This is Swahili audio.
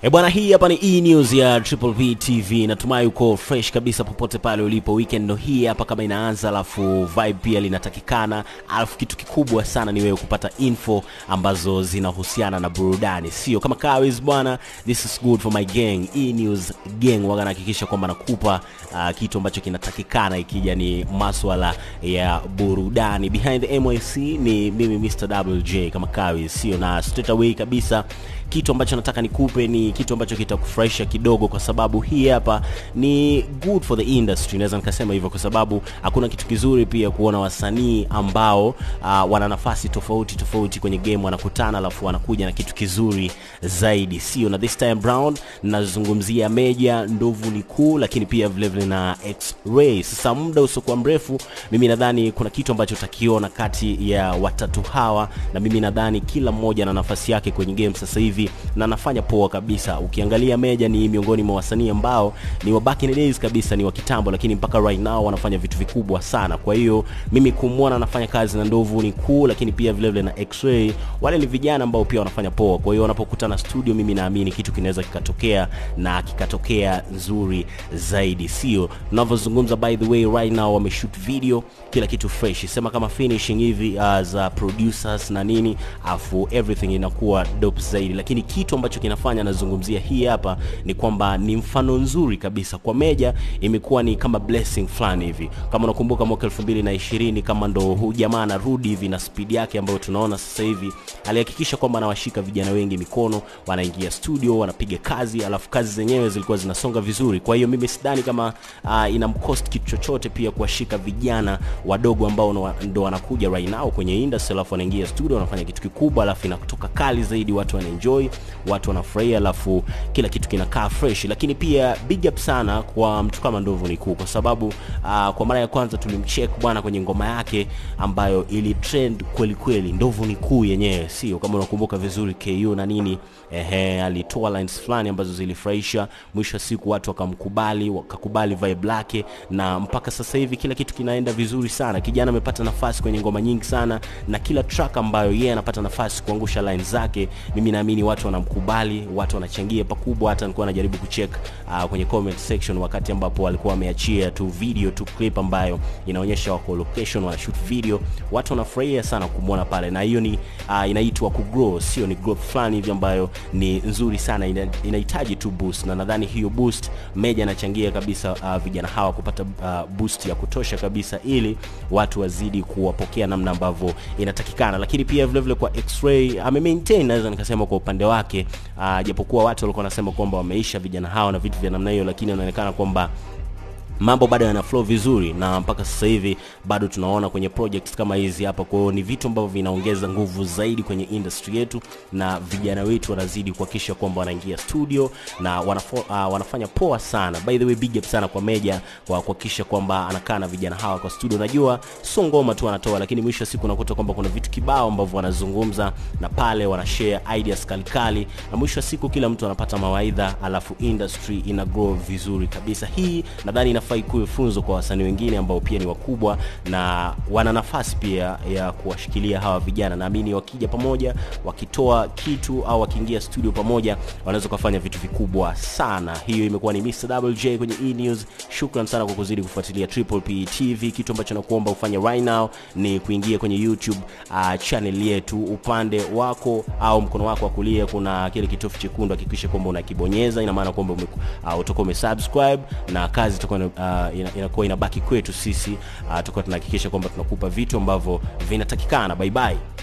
E bwana, hii hapa ni E News ya Triple P TV. Natumai uko fresh kabisa popote pale ulipo. Weekend ndo hii hapa kama inaanza, alafu vibe pia linatakikana, alafu kitu kikubwa sana ni wewe kupata info ambazo zinahusiana na burudani, sio kama kawis bwana. This is good for my gang, E News gang. Waga nahakikisha kwamba nakupa uh, kitu ambacho kinatakikana ikija ni maswala ya burudani. Behind the MYC ni mimi Mr. WJ kama kawis, sio na straight away kabisa kitu ambacho nataka nikupe ni kitu ambacho kitakufurahisha kidogo, kwa sababu hii hapa ni good for the industry, naweza nikasema hivyo, kwa sababu hakuna kitu kizuri pia kuona wasanii ambao uh, wana nafasi tofauti tofauti kwenye game wanakutana, alafu wanakuja na kitu kizuri zaidi, sio? Na this time round nazungumzia Meja, Ndovu ni Kuu, lakini pia vile vile na X-Ray. Sasa muda usiokuwa mrefu, mimi nadhani kuna kitu ambacho utakiona kati ya watatu hawa, na mimi nadhani kila mmoja na nafasi yake kwenye game sasa hivi na anafanya poa kabisa. Ukiangalia Meja ni miongoni mwa wasanii ambao ni wa back in the days kabisa, ni wa kitambo, lakini mpaka right now wanafanya vitu vikubwa sana. Kwa hiyo mimi kumwona anafanya kazi na Ndovu ni Kuu, lakini pia vile vile na X-Ray, wale ni vijana ambao pia wanafanya poa. Kwa hiyo wanapokutana studio, mimi naamini kitu kinaweza kikatokea na kikatokea nzuri zaidi, sio tunavyozungumza. By the way, right now wameshoot video, kila kitu fresh, sema kama finishing hivi uh, za producers na nini, afu everything inakuwa dope zaidi lakini kitu ambacho kinafanya nazungumzia hii hapa ni kwamba ni mfano nzuri kabisa kwa Meja, imekuwa ni kama blessing fulani hivi. Kama unakumbuka mwaka 2020 kama ndo huu jamaa anarudi hivi na speed yake ambayo tunaona sasa hivi, alihakikisha kwamba anawashika vijana wengi mikono, wanaingia studio, wanapiga kazi, alafu kazi zenyewe zilikuwa zinasonga vizuri. Kwa hiyo mimi sidhani kama uh, inamcost kitu chochote pia kuwashika vijana wadogo ambao ndo wanakuja right now kwenye industry, alafu wanaingia studio, wanafanya kitu kikubwa, alafu inatoka kali zaidi, watu wanaenjoy watu wanafurahia, alafu kila kitu kinakaa fresh. Lakini pia big up sana kwa mtu kama Ndovu ni Kuu, kwa sababu uh, kwa mara ya kwanza tulimcheck bwana kwenye ngoma yake ambayo ili trend kweli kweli. Ndovu ni Kuu yenyewe, sio kama unakumbuka vizuri KU na nini, ehe, alitoa lines fulani ambazo zilifurahisha. Mwisho wa siku watu wakamkubali, wakakubali vibe lake, na mpaka sasa hivi kila kitu kinaenda vizuri sana. Kijana amepata nafasi kwenye ngoma nyingi sana, na kila track ambayo yeye anapata nafasi kuangusha lines zake, mimi naamini watu wanamkubali, watu wanachangia pakubwa. Hata nilikuwa najaribu kucheck uh, kwenye comment section wakati ambapo walikuwa wameachia tu video tu clip ambayo inaonyesha wako location wana shoot video, watu wanafurahia sana kumwona pale, na hiyo ni uh, inaitwa kugrow, sio ni growth fulani hivi ambayo ni nzuri sana, ina, inahitaji tu boost, na nadhani hiyo boost Meja anachangia kabisa uh, vijana hawa kupata uh, boost ya kutosha kabisa, ili watu wazidi kuwapokea namna ambavyo inatakikana, lakini pia vile vile kwa X-Ray ame maintain naweza nikasema kwa upande wake uh, japokuwa watu walikuwa wanasema kwamba wameisha vijana hawa na vitu vya namna hiyo, lakini inaonekana kwamba mambo bado yana flow vizuri na mpaka sasa hivi bado tunaona kwenye projects kama hizi hapa. Kwa hiyo ni vitu ambavyo vinaongeza nguvu zaidi kwenye industry yetu, na vijana wetu wanazidi kuhakikisha kwamba wanaingia studio na wanafo, uh, wanafanya poa sana. By the way, big up sana kwa Meja kwa kuhakikisha kwamba anakaa na vijana hawa kwa studio. Najua sio ngoma tu anatoa, lakini mwisho wa siku unakuta kwamba kuna vitu kibao ambavyo wanazungumza na pale wanashare ideas kalikali, na mwisho wa siku kila mtu anapata mawaidha, alafu industry ina grow vizuri kabisa. Hii nadhani inafaa ikuwe funzo kwa wasanii wengine ambao pia ni wakubwa na wana nafasi pia ya kuwashikilia hawa vijana. Naamini wakija pamoja, wakitoa kitu au wakiingia studio pamoja, wanaweza kufanya vitu vikubwa sana. Hiyo imekuwa ni Mr. WJ kwenye E News. Shukran sana kwa kuzidi kufuatilia Triple P TV. Kitu ambacho nakuomba ufanye right now ni kuingia kwenye YouTube uh, channel yetu, upande wako au mkono wako wa kulia kuna kile kitofu chekundu, hakikisha kwamba unakibonyeza. Ina maana kwamba uh, utakuwa umesubscribe na kazi itakuwa uh, inakuwa inabaki kwetu sisi uh, tutakuwa tunahakikisha kwamba tunakupa vitu ambavyo vinatakikana. Bye bye.